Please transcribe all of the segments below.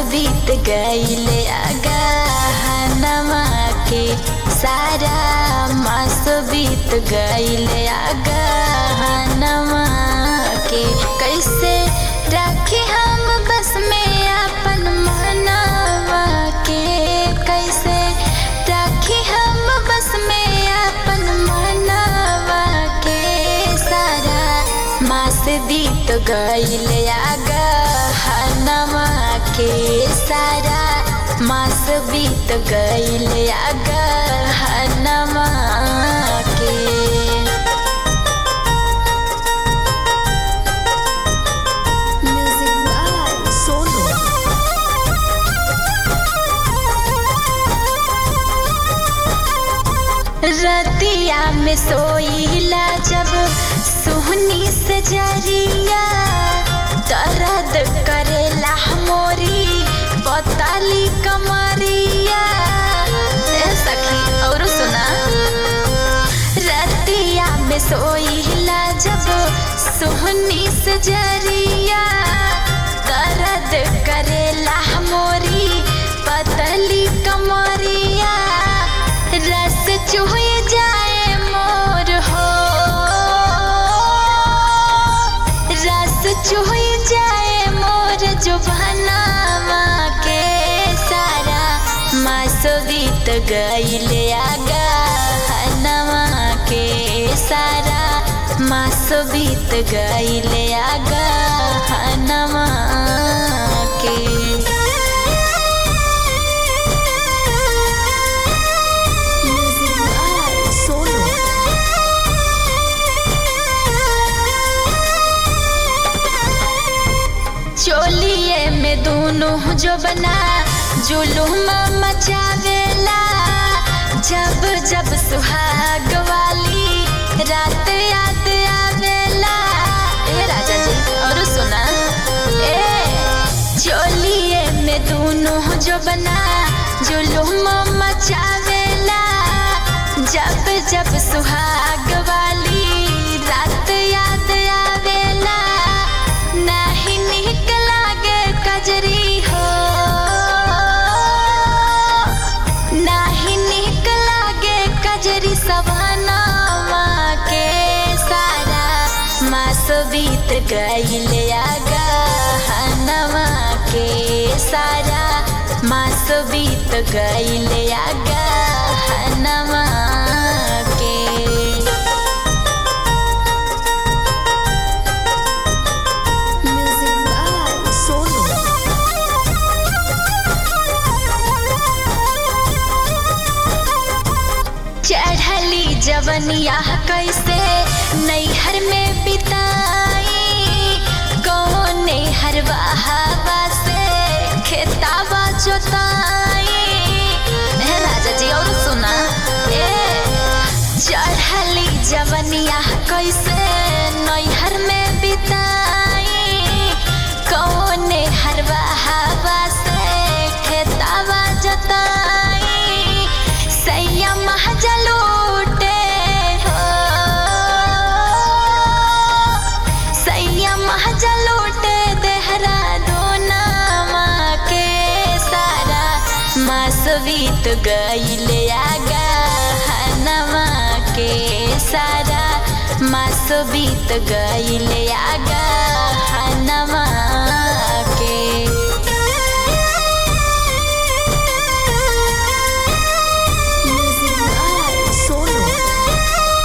बीत गईले अगहनमा के सारा मास बीत गईले अगहनमा के कैसे राखी हम बस में अपन मनवा के कैसे राखी हम बस में अपन मनवा के सारा मास बीत गईले अगहनमा के सारा मास बीत गईले अगहनमा के Music by Sonu. रतिया में सोईला जब सोहनी से जरिया दर्द करेला मोरी पताली कमरिया ए सखी और सुना रतिया में सोईला जब सोहनी से जरिया दर्द करेला मोरी पतली कमरिया रस चुहे जाए मोर हो रस चुहे जाए मोर जो बनावा के सारा मास बीत गईले आगहनवा के सारा मास बीत गईले आगहनवा के Music by Sonu. चोलिए में दोनों जो बना जुलूम मचावेला जब जब सुहाग वाली रात याद आवेला ए राजा जी और सुना ए चोलिए में दोनों जो बना जुलूम मचावेला जब जब सुहाग वाली रात याद आवेला नाही निक लागे कजरी हो नाही निक लागे कजरी सवनावा के सारा मास बीत गईले आगहनवा के सारा मास बीत गईले आगहनवा के Music by Sonu. चढ़ली जवनिया कैसे नैहर में बिताई कौने हरवा हवा से खेतावा जोताई ए राजा जी और सुना ए चढ़ली जवनिया कैसे नैहर में बिताई कौने हरवा हवा से खेतावा जोताई सैया महजलूटे हो सैया महजलूटे देहरा दोनामा के सारा मास बीत गईले आगहनवा के सारा मास बीत गईले आगहनवा के Music by Sonu.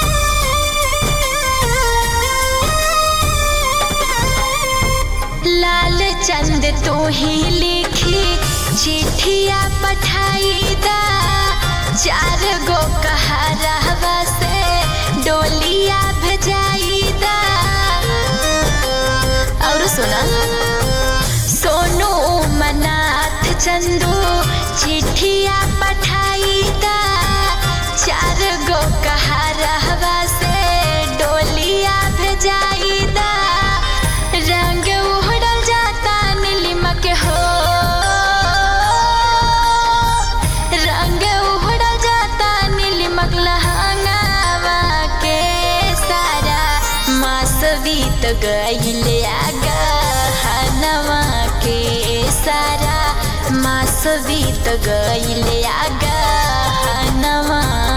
लाल चंद तू ही लिखी चिट्ठिया पठाई दा चार गो कहरवा से डोलिया भेजाई दा और सुना सोनू मनाथ चंदू चिट्ठिया पठाई दा चार गो कहरवा से डोलिया भेजाई दा रंग उड़ल जाता नीलिमा के हो रंग उड़ल जाता नीलिमा लहंगावा के सारा मास बीत गईले आगहनवा के सारा मास बीत गईल आगा नवा